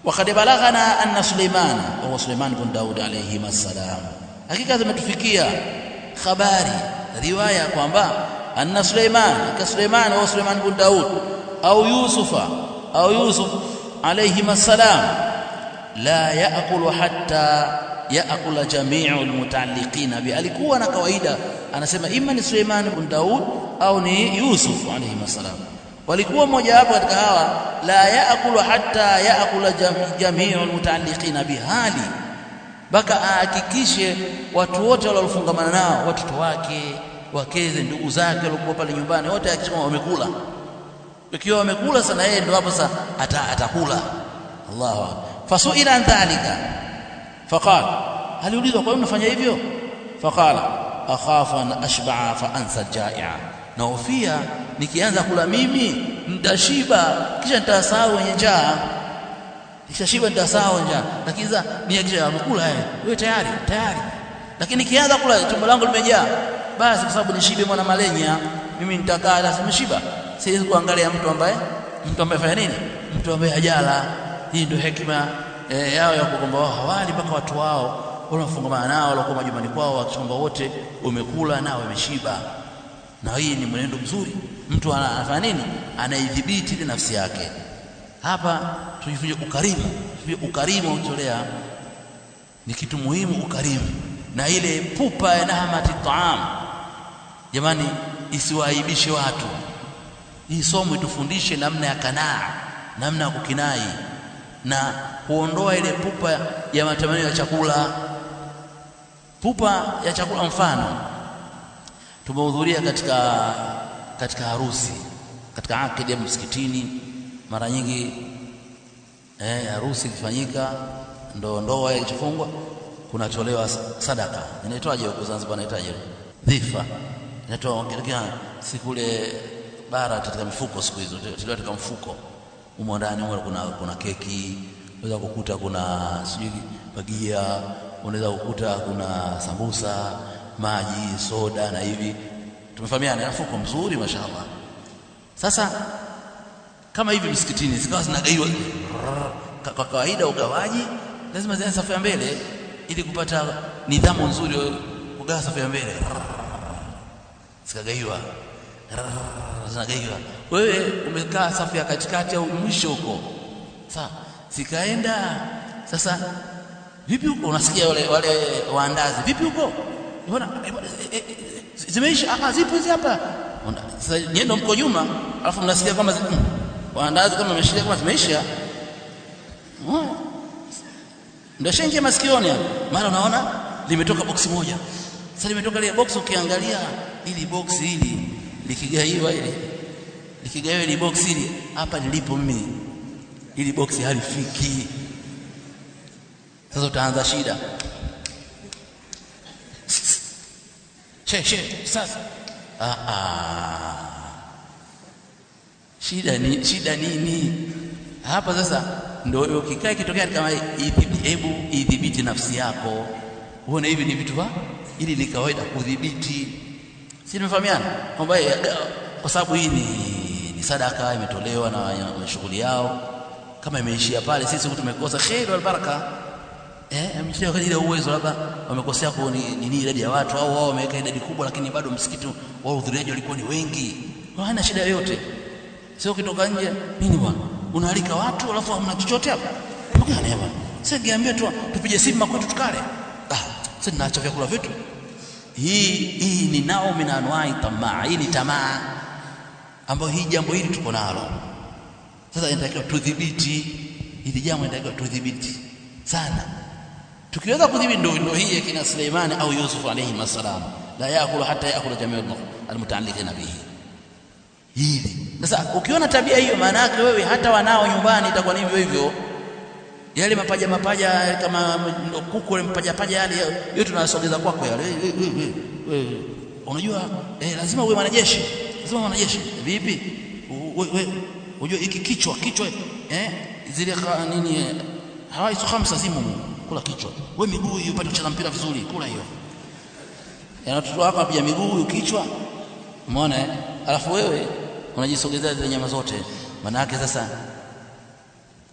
وقد بلغنا أن سليمان وهو سليمان بن داود عليهما السلام hakika zimetufikia habari riwaya kwamba anna Suleiman ka Suleiman wa Suleiman bin Daud au Yusufa au Yusuf alayhi salam la yaakulu hatta yaakula jami'u almutaalliqina bi alikuwa na kawaida anasema ima ni Suleiman bin Daud au ni Yusuf alayhi salam walikuwa mmoja wapo katika hawa la yaakulu hatta yaakula jami'u almutaalliqina bi hali mpaka ahakikishe watu wote waliofungamana nao watoto wake wakeze ndugu zake waliokuwa pale nyumbani wote akisema wamekula ikiwa wamekula sana yeye ndio hapo sasa ata, atakula Allahu akbar fasuila an dhalika faqala aliulizwa kwa nini unafanya hivyo faqala akhafu an ashba'a fa ansa jai'a naofia nikianza kula mimi nitashiba kisha nitasahau wenye njaa nikishashiba nitasahau njaa lakini sasa nihakikisha amekula yeye wewe tayari tayari lakini nikianza kula tumbo langu limejaa basi kwa sababu nishibe mwana malenya mimi nitakaa na nimeshiba siwezi kuangalia mtu ambaye mtu ambaye fanya nini mtu ambaye hajala hii ndio hekima e, yao ya kwamba wao hawali mpaka watu wao wanafungamana nao walikuwa majumbani kwao wakisomba wote umekula nao wameshiba na hii ni mwenendo mzuri mtu anafanya nini anaidhibiti ile nafsi yake hapa tujifunze ukarimu tujifunze ukarimu ukitolea ni kitu muhimu ukarimu na ile pupa ya nahmati taam jamani isiwaaibishe watu hii somo itufundishe namna ya kanaa namna ya kukinai na kuondoa ile pupa ya matamanio ya chakula pupa ya chakula mfano tumehudhuria katika katika harusi katika akidi ya msikitini mara nyingi eh, harusi ikifanyika ndo ndoa ikifungwa kunatolewa sadaka inaitwaje huko Zanzibar inaitwaje dhifa inatoa katika sikule bara katika mifuko siku hizo tulio katika mfuko humo ndani humo kuna kuna keki unaweza kukuta kuna sijui bagia unaweza kukuta kuna sambusa maji soda na hivi tumefahamiana mfuko mzuri mashaallah sasa kama hivi msikitini zikawa zinagaiwa kwa kawaida ugawaji lazima zianze safu ya mbele ili kupata nidhamu nzuri kugawa safu ya mbele zikagaiwa zinagaiwa wewe umekaa safu ya katikati au mwisho huko sawa zikaenda sasa vipi huko unasikia wale wale waandazi vipi huko mbona zimeisha ah zipo hizi hapa sasa nyendo mko nyuma alafu mnasikia kama waandazi kama wameshikia kama zimeisha ndio shengia masikioni hapo mara unaona limetoka boksi moja sasa limetoka ile box ukiangalia ili box hili likigaiwa ile likigaiwa ile box hili hapa nilipo mimi ili box halifiki sasa utaanza shida she she sasa ah ah shida ni shida nini hapa sasa ndio ukikaa kitokea kama hebu idhibiti nafsi yako uone hivi ni vitu ili ni kawaida kudhibiti si tumefahamiana kwamba kwa sababu hii ni, ni sadaka imetolewa na shughuli yao kama imeishia pale sisi tumekosa khair wal baraka eh ameshia kwa ile uwezo labda wamekosea kwa nini idadi ya watu au wao wameweka idadi kubwa lakini bado msikiti wao hudhuriaji walikuwa ni wengi hawana shida yoyote sio kitoka nje nini bwana unaalika watu alafu hamna chochote hapa mgani hapa sasa niambia tu tupige simu makwetu tukale ah sasa tunaacha vyakula vyetu hii hii ni nao min anwai tamaa hii ni tamaa ambayo hii jambo hili tuko nalo sasa inatakiwa tudhibiti hili jambo inatakiwa tudhibiti sana tukiweza kudhibiti ndio ndio hii kina Suleimani au Yusuf alayhi masalam la yakulu hata yakula jamii almutaalliqina bihi hili sasa ukiona tabia hiyo maana yake wewe hata wanao nyumbani itakuwa hivyo hivyo yale mapaja mapaja kama kuku ile mapaja paja yale yote tunasogeza kwako yale unajua eh, lazima uwe mwanajeshi lazima mwanajeshi vipi wewe unajua hiki kichwa kichwa eh zile nini hawai khamsa zimu kula kichwa wewe miguu hiyo upate kucheza mpira vizuri kula hiyo yana watoto wako apiga miguu kichwa umeona eh alafu wewe unajisogezea zile nyama zote maana yake sasa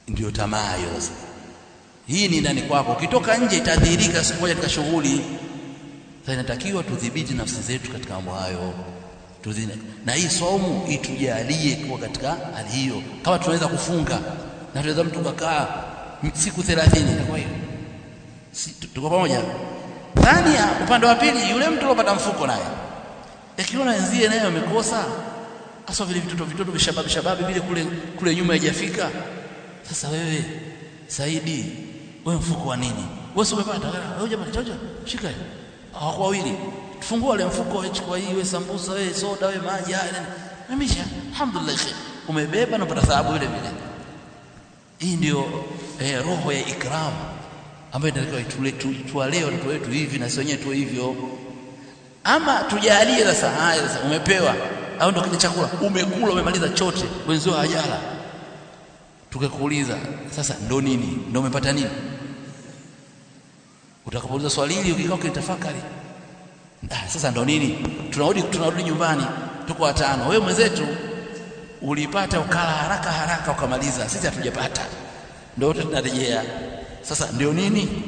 ndio tamaa hiyo sasa hii ni ndani kwako ukitoka nje itadhihirika siku moja katika shughuli sasa inatakiwa tudhibiti nafsi zetu katika mambo hayo Tudhine. na hii saumu itujalie kuwa katika hali hiyo kama tunaweza kufunga na tunaweza mtu kakaa siku 30 kwa hiyo si, tuko pamoja thania upande wa pili yule mtu alopata mfuko naye akiona wenzie naye wamekosa hasa vile vitoto vitoto vishababi shababi vile kule kule nyuma haijafika sasa wewe Saidi wewe mfuko wa nini wewe umepata wewe jamani choja shika hawako wawili tufungua ile mfuko chukua hii wewe sambusa wewe soda wewe maji haya nimisha alhamdulillah umebeba na unapata thawabu vile vile hii ndio eh, roho ya ikram ambayo inatakiwa tuwalee watoto wetu hivi na sisi wenyewe tu hivyo ama tujalie sasa haya sasa umepewa au ndio kile chakula umekula umemaliza chote wenzio hajala tukakuuliza sasa ndo nini ndo umepata nini utakapouliza swali hili ukikaa ukitafakari ah, sasa ndo nini tunarudi tunarudi nyumbani tuko watano wewe mwenzetu ulipata ukala haraka haraka ukamaliza sisi hatujapata ndio tunarejea sasa ndio nini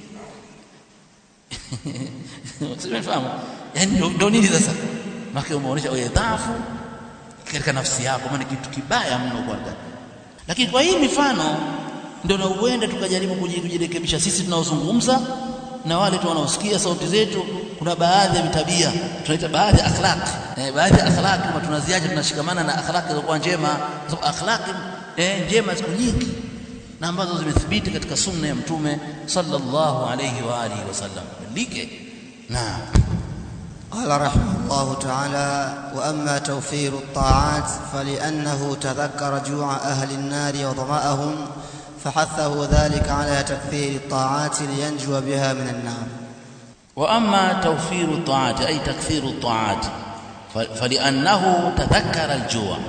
simefahamu yani ndio nini sasa maki umeonyesha wewe dhaifu katika nafsi yako maana kitu kibaya mno kwanza lakini kwa hii mifano ndio na uende tukajaribu kujirekebisha sisi tunaozungumza na wale tu wanaosikia sauti zetu kuna baadhi ya vitabia tunaita baadhi ya akhlaq eh, baadhi ya akhlaq kama tunaziacha tunashikamana na akhlaq zilizokuwa njema kwa sababu akhlaq eh, njema ziko nyingi na ambazo zimethibiti katika sunna ya mtume sallallahu alayhi wa alihi wasallam like naam قال رحمه الله تعالى واما توفير الطاعات فلانه تذكر جوع اهل النار وظماهم فحثه ذلك على تكثير الطاعات لينجو بها من النار واما توفير الطاعات اي تكثير الطاعات فلانه تذكر الجوع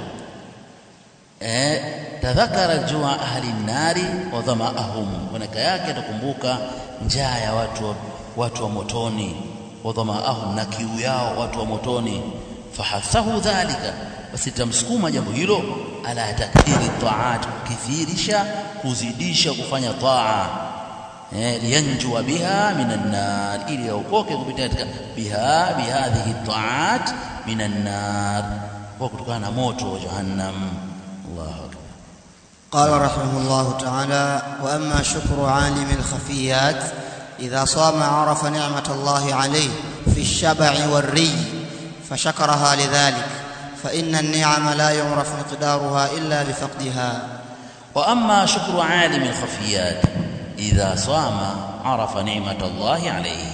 تذكر الجوع اهل النار وظماهم ونaka yake atakumbuka njaa ya watu watu wa motoni wadhamaahum na kiu yao watu wa motoni fahathahu dhalika basi tamsukuma jambo hilo ala takthiri taat kukithirisha kuzidisha kufanya taa eh liyanjua biha minan nar ili yaokoke kupitia katika biha bihadhihi taat minan nar kwa kutokana na moto wa jahannam Allahu akbar قال رحمه الله تعالى واما شكر عالم الخفيات اذا صام عرف نعمه الله عليه في الشبع والري فشكرها لذلك فان النعم لا يعرف مقدارها الا بفقدها واما شكر عالم الخفيات اذا صام عرف نعمه الله عليه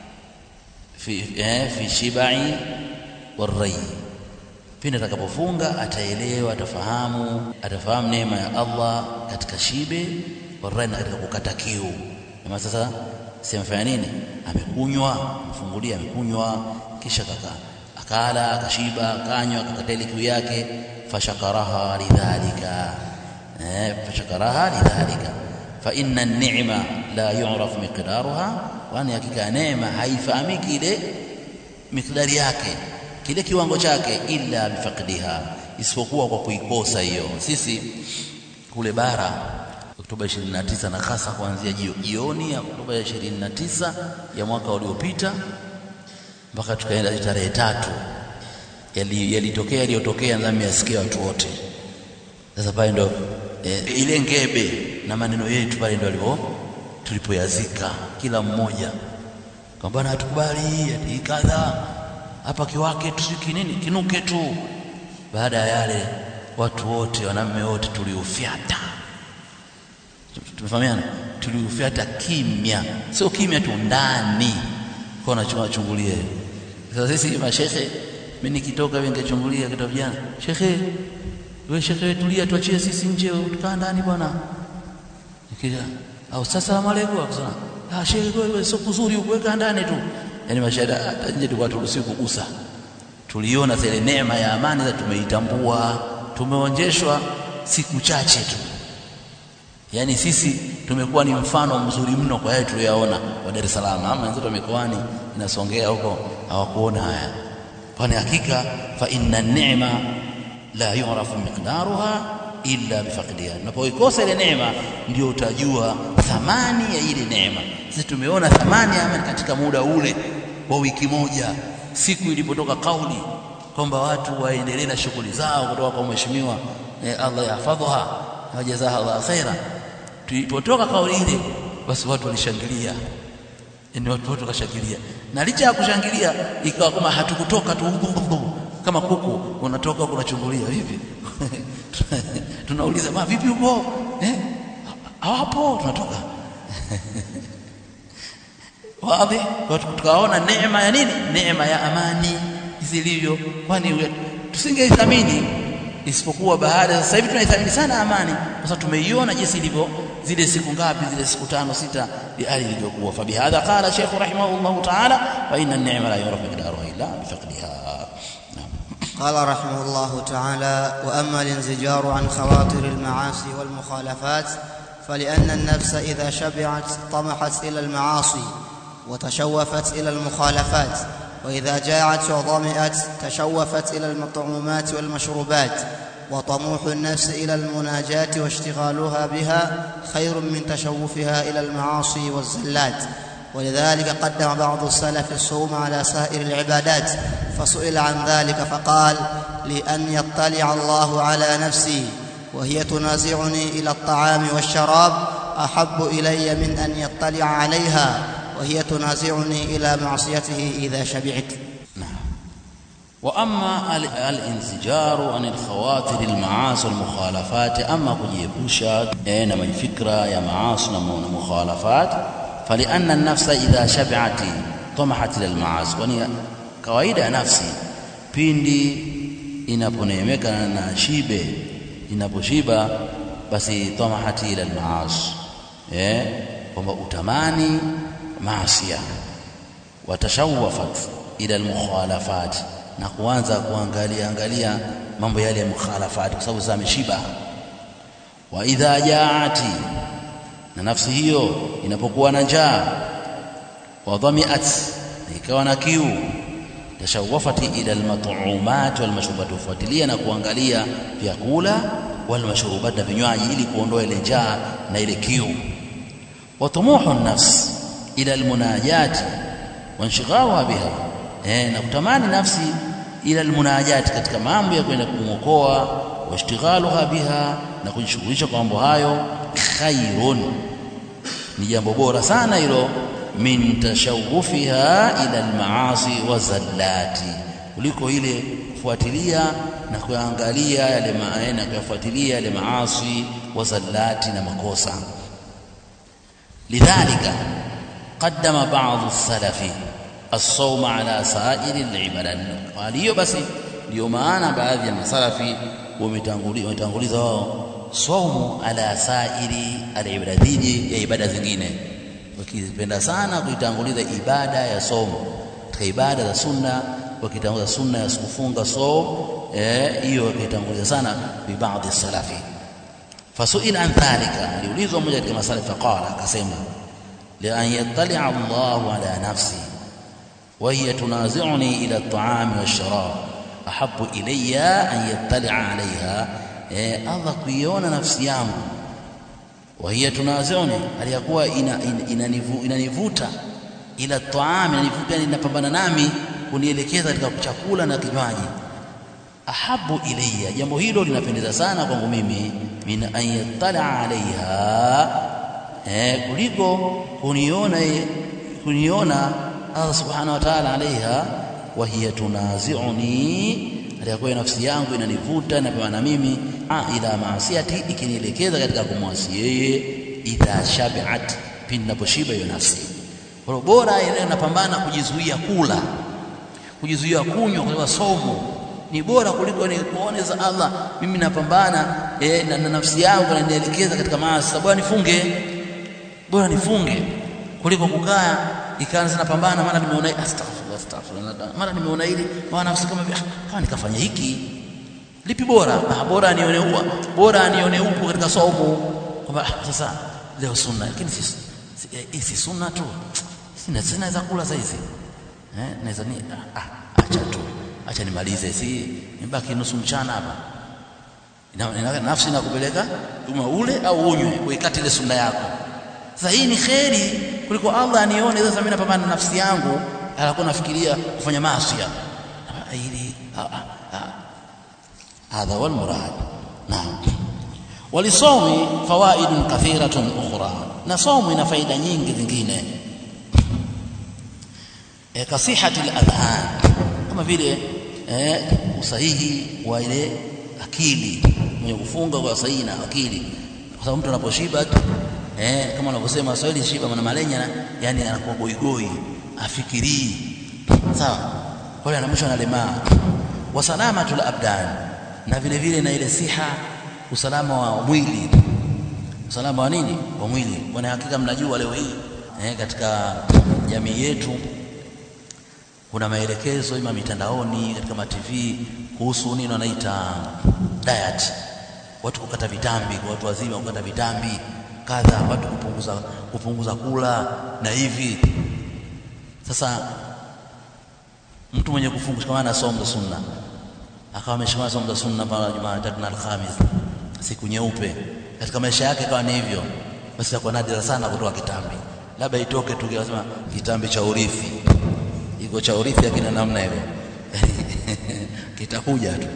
في في الشبع والري pindi atakapofunga ataelewa atafahamu atafahamu neema ya Allah katika shibe warai na katika kukata kiu na sasa simfanya nini amekunywa mfungulia amekunywa kisha kaka akala akashiba akanywa akakata ile kiu yake fashakaraha lidhalika eh fashakaraha lidhalika fa inna an-ni'ma la yu'raf miqdaruha wa ni hakika neema haifahamiki ile miqdari yake kile kiwango chake illa bifaqdiha isipokuwa kwa kuikosa hiyo sisi kule bara Oktoba 29 na hasa kuanzia jioni ya Oktoba 29 ya mwaka uliopita mpaka tukaenda tarehe tatu yalitokea yali yaliyotokea ndani ya watu wote sasa pale ndo e, ile ngebe na maneno yetu pale ndo alipo tulipoyazika kila mmoja kwamba hatukubali ati kadha hapa kiwake tusiki nini kinuke tu baada ya yale watu wote wanamme wote tuliufyata tumefahamiana tuliufyata kimya sio kimya tu ndani kwa nachungulia sasa sisi mashehe mimi nikitoka hivi ningechungulia kitabu jana shekhe wewe shekhe tulia tuachie sisi nje tukaa ndani bwana nikija au salamu alaykum akasema ah shekhe wewe sio kuzuri ukuweka ndani tu yani mashahada hata nje tulikuwa turuhusiwi kugusa tuliona zile neema ya amani za tumeitambua tumeonjeshwa siku chache tu yani sisi tumekuwa ni mfano mzuri mno kwa yale tuliyoona wa Dar es Salaam ama wenzetu wa mikoani inasongea huko hawakuona haya kwani hakika fa inna ni'ma la yu'rafu miqdaruha illa bifaqdiha unapoikosa ile neema ndio utajua thamani ya ile neema sisi tumeona thamani ya amani katika muda ule wa wiki moja siku ilipotoka kauli kwamba watu waendelee na shughuli zao kutoka kwa mheshimiwa eh, Allah yahfadhuha wa jazaha Allah khaira tulipotoka kauli ile basi watu walishangilia yani watu wote wakashangilia na licha ya kushangilia ikawa kama hatukutoka tu kama kuku unatoka kunachungulia vipi tunauliza ma vipi huko eh hawapo tunatoka wazi tukaona neema ya nini neema ya amani zilivyo kwani tusingeithamini isipokuwa baada sasa hivi tunaithamini sana amani kwa sababu tumeiona jinsi ilivyo zile siku ngapi zile siku tano sita hali ilivyokuwa fabihadha qala shaykh rahimahullah ta'ala wa inna an-ni'ma la yurafu miqdaruha illa bifaqdiha قال رحمه الله تعالى واما الانزجار عن خواطر المعاصي والمخالفات فلان النفس اذا شبعت طمحت الى المعاصي وتشوفت الى المخالفات واذا جاعت وظمئت تشوفت الى المطعومات والمشروبات وطموح النفس الى المناجاه واشتغالها بها خير من تشوفها الى المعاصي والزلات ولذلك قدم بعض السلف الصوم على سائر العبادات فسئل عن ذلك فقال لان يطلع الله على نفسي وهي تنازعني الى الطعام والشراب احب الي من ان يطلع عليها وهي تنازعني الى معصيته اذا شبعت نعم واما الانزجار عن الخواطر المعاصي والمخالفات اما kujiepusha na mafikra ya maasi na mukhalafat فلان النفس اذا شبعت طمحت الى المعاصي kwani kawaida ya nafsi pindi inaponeemeka na shibe inaposhiba basi tamahati ila almaasi eh kwamba utamani maasia watashawafat ila almukhalafat na kuanza kuangalia angalia mambo yale ya mukhalafat kwa sababu zameshiba wa idha jaati na nafsi hiyo inapokuwa na njaa wa dhamiat ikawa na kiu tashawafati ila almat'umat walmashrubat fuatilia na kuangalia vyakula walmashrubat na vinywaji ili kuondoa ile njaa na ile kiu wa tumuhu nafs ila almunajat wanshighawa biha eh na kutamani nafsi ila almunajat katika mambo ya kwenda kumwokoa washtighaluha biha na kujishughulisha kwa mambo hayo khairun ni jambo bora sana hilo min tashawufiha ila almaasi wa zallati kuliko ile kufuatilia na kuangalia yale maana kuyafuatilia yale maasi wa zallati na makosa lidhalika qaddama ba'd as-salafi as-sawma ala sa'iri al-ibadat hiyo basi ndio maana baadhi ya masalafi wametanguliza wao saumu ala sairi al-ibadati ya ibada zingine wakipenda sana kuitanguliza ibada ya somo katika ibada za sunna wakitanguliza sunna ya kufunga somo eh hiyo wakitanguliza sana bi baadhi salafi fasuila an dhalika aliulizwa mmoja katika masalafi faqala akasema li an yattali Allahu ala nafsi wa hiya tunazi'uni ila at-ta'ami wash-sharab ahabbu ilayya an yattali 'alayha eh Allah kuiona nafsi yangu وهي تنازعني aliyakuwa inanivuta ila taami inanivuta inapambana nami kunielekeza katika chakula na kinywaji ahabu ilayya jambo hilo linapendeza sana kwangu mimi min an yattala alaiha eh kuliko kuniona kuniona Allah subhanahu wa ta'ala alaiha wa hiya tunazi'uni aliyakuwa nafsi yangu inanivuta na mimi ila maasiati ikinielekeza katika kumwasi yeye idha shabi'at pindi naposhiba hiyo nafsi kwa bora ile napambana kujizuia kula kujizuia kunywa kwa somo ni bora kuliko ni kuone za Allah mimi napambana eh, na, na nafsi yangu inanielekeza katika maasi bora nifunge bora nifunge kuliko kukaa ikaanza napambana mara nimeona astaghfirullah astaghfirullah mara nimeona hili mara nafsi kama kama nikafanya hiki lipi bora ah bora anione huwa bora anione upo katika somo kwamba sasa leo sunna lakini si si, si sunna tu sina sina za kula sasa hizi eh naweza ni ah, acha tu acha nimalize si nibaki nusu mchana hapa ina, ina, nafsi inakupeleka uma ule au unywe uikate ile sunna yako sasa hii ni kheri kuliko Allah anione sasa mimi napambana na nafsi yangu alakuwa nafikiria kufanya maasi hili hadha wal murad naam walisomi fawaidun kathiratun ukhra na somo ina faida nyingi zingine e, kasihati al-adhan kama vile eh, usahihi wa ile akili mwenye kufunga kwa sahihi na akili kwa sababu mtu anaposhiba eh, kama wanavyosema Waswahili shiba mwana malenya yani anakuwa goigoi afikirii sawa kwa hiyo anamwisho analemaa wa salamatul abdan na vile vile na ile siha usalama wa mwili usalama wa nini wa mwili bwana hakika mnajua leo hii eh, katika jamii yetu kuna maelekezo ima mitandaoni katika ma TV kuhusu nini wanaita diet watu kukata vitambi kwa watu wazima kukata vitambi kadha watu kupunguza kupunguza kula na hivi sasa mtu mwenye kufunga kama ana somo za sunna akawa ameshikamana somo za sunna pale Jumatatu na Alhamis siku nyeupe katika maisha yake kawa ni hivyo basi itakuwa nadira sana kutoka kitambi labda itoke tu kisema kitambi cha urithi iko cha urithi akina namna hivyo kitakuja tu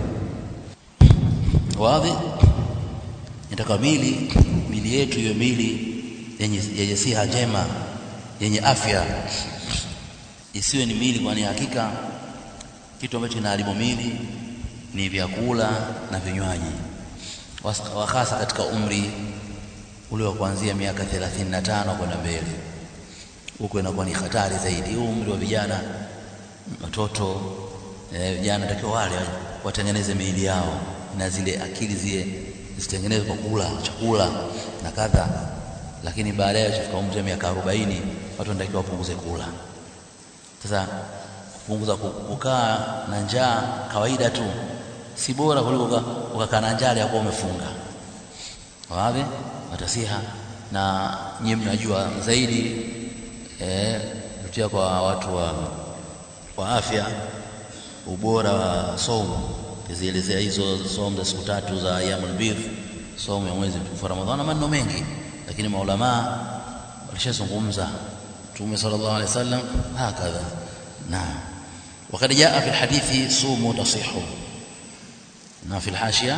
wazi inataka mili mili yetu hiyo mili yenye yenye siha njema yenye afya isiwe ni mili kwani hakika kitu ambacho kinaharibu mili ni vyakula na vinywaji hasa katika umri ule wa kuanzia miaka 35 kwenda mbele huko inakuwa ni hatari zaidi huu umri wa vijana watoto vijana eh, takiwa wale watengeneze miili yao na zile akili zile zitengenezwe kwa kula chakula na kadha lakini baadaye ukifika umri wa miaka 40 watu wanatakiwa wapunguze kula sasa kupunguza kukaa na njaa kawaida tu si bora kuliko ukakaa na njaa ya kuwa umefunga wazi watasiha na nyinyi mnajua zaidi eh kutia kwa watu wa wa afya ubora wa somo kizielezea hizo somo za siku tatu za ayyamul bidh somo ya mwezi mtukufu Ramadhani maneno mengi lakini maulama walishazungumza Mtume sallallahu alaihi wasallam hakadha naam وقد جاء في الحديث صوموا تصيحوا ما في الحاشية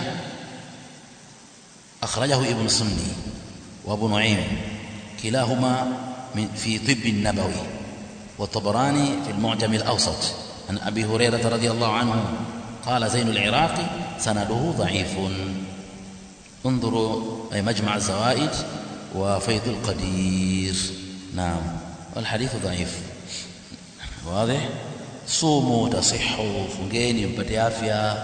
أخرجه ابن سني وابو نعيم كلاهما من في طب النبوي والطبراني في المعجم الأوسط عن أبي هريرة رضي الله عنه قال زين العراقي سنده ضعيف انظروا أي مجمع الزوائد وفيض القدير نعم والحديث ضعيف واضح صوموا تصحوا فنجيني mpate afya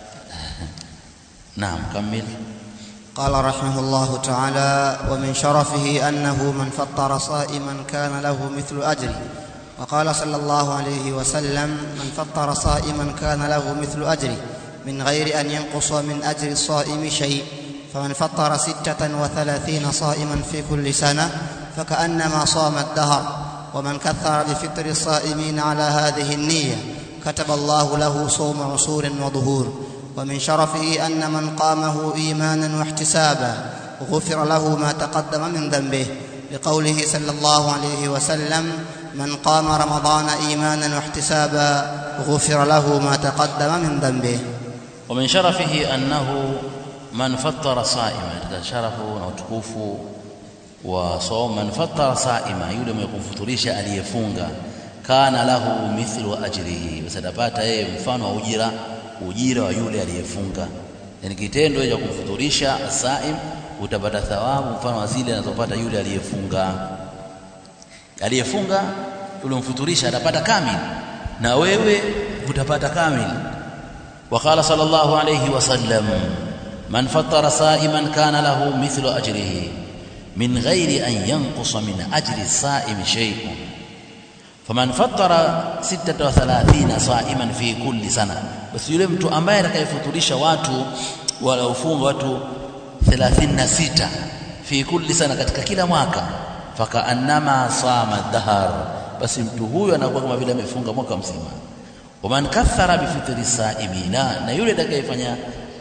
نعم كمل قال رحمه الله تعالى ومن شرفه انه من فطر صائما كان له مثل اجره وقال صلى الله عليه وسلم من فطر صائما كان له مثل اجره من غير ان ينقص من اجر الصائم شيء فمن فطر سته وثلاثين صائما في كل سنه فكانما صام الدهر ومن كثر بفطر الصائمين على هذه النيه كتب الله له صوم عسور وظهور ومن شرفه ان من قامه ايمانا واحتسابا غفر له ما تقدم من ذنبه لقوله صلى الله عليه وسلم من قام رمضان ايمانا واحتسابا غفر له ما تقدم من ذنبه ومن شرفه انه من فطر صائما شرفه وتكوفه وصوم من فطر صائما yule mwenye kumfuturisha aliyefunga kana lahu mithlu ajrihi basi atapata yeye mfano wa ujira ujira wa yule aliyefunga yani kitendo cha kumfuturisha saim utapata thawabu mfano wa zile anazopata yule aliyefunga aliyefunga yule mfuturisha atapata kamili na wewe utapata kamili وقال صلى الله عليه وسلم من فطر صائما كان له مثل اجره من غير ان ينقص من اجر الصائم شيء فمن فطر 36 صائما في كل سنه basi yule mtu ambaye atakayefuturisha watu wala ufunga watu 36 fi kulli sana katika kila mwaka fakaannama sama dahar basi mtu huyo anakuwa kama vile amefunga mwaka mzima waman kathara bifitri saimina na yule atakayefanya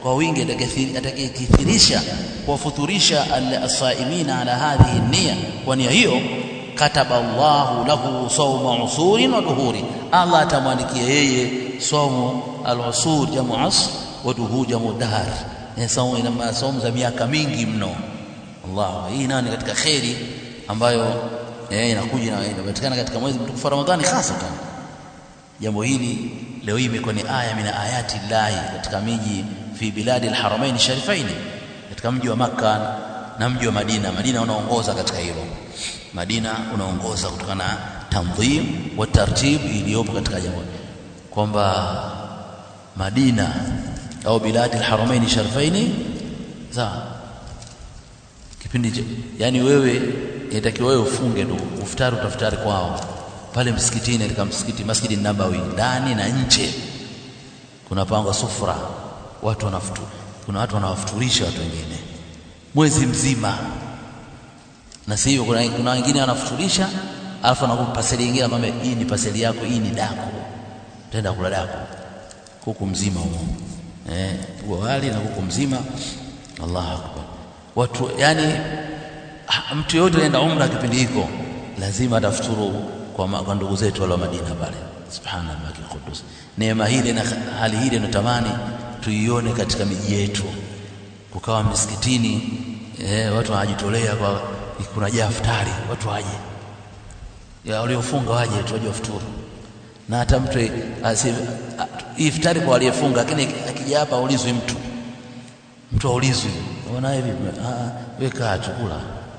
kwa wingi atakayekithirisha kuwafuturisha as-saimina ala hadhihi nia kwa nia hiyo kataba Allahu lahu sawma usurin wa duhuri Allah atamwandikia yeye somo al-usur jamu asr wa duhur jamu dahr ni somo ina somo za miaka mingi mno Allah hii nani katika khairi ambayo eh inakuja na inapatikana katika mwezi mtukufu Ramadhani hasa jambo hili leo hii imekuwa ni aya mina ayati llahi katika miji fi biladi alharamain sharifain katika mji wa Makka na mji wa Madina Madina unaongoza katika hilo Madina unaongoza kutokana na tanzim wa tartib iliyopo katika jambo kwamba Madina au biladi alharamain sharifain sawa kipindi yani wewe inatakiwa wewe ufunge tu ufutari utafutari kwao pale msikitini katika msikiti Masjidi Nabawi ndani na nje kuna pango sufra watu wanafutu kuna watu wanawafuturisha watu wengine mwezi mzima na si hivyo kuna, kuna wengine wanafuturisha alafu anakupa paseli nyingine akwambia hii ni paseli yako hii ni dako utaenda kula dako kuku mzima huo eh wali na kuku mzima Allahu akbar watu yani mtu yote anaenda umra kipindi hiko lazima atafuturu kwa, kwa ndugu zetu wale wa Madina pale subhanallah qudus neema hili na hali hili natamani tuione katika miji yetu kukawa misikitini eh, watu wanajitolea kwa kuna jaa iftari watu waje ya waliofunga waje tu waje wafuturu na hata mtu iftari kwa aliyefunga lakini akija hapa aulizwi mtu mtu aulizwi unaona hivi ah weka chakula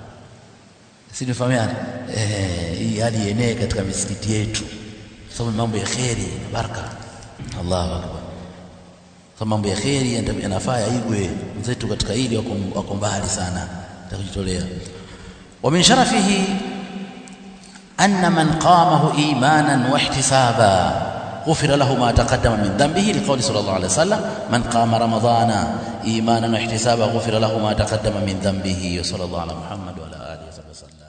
si nifahamiane eh hii hali yenee katika misikiti yetu sababu mambo ya kheri na baraka Allahu akbar sababu mambo ya kheri yanafaa yaigwe mzetu katika hili wako mbali sana takujitolea wa min sharafihi anna man qamahu imanan wa ihtisaba غفر له ما تقدم من ذنبه لقول صلى الله عليه وسلم من قام رمضان ايمانا واحتسابا غفر له ما تقدم من ذنبه وصلى الله على محمد وعلى اله وصحبه وسلم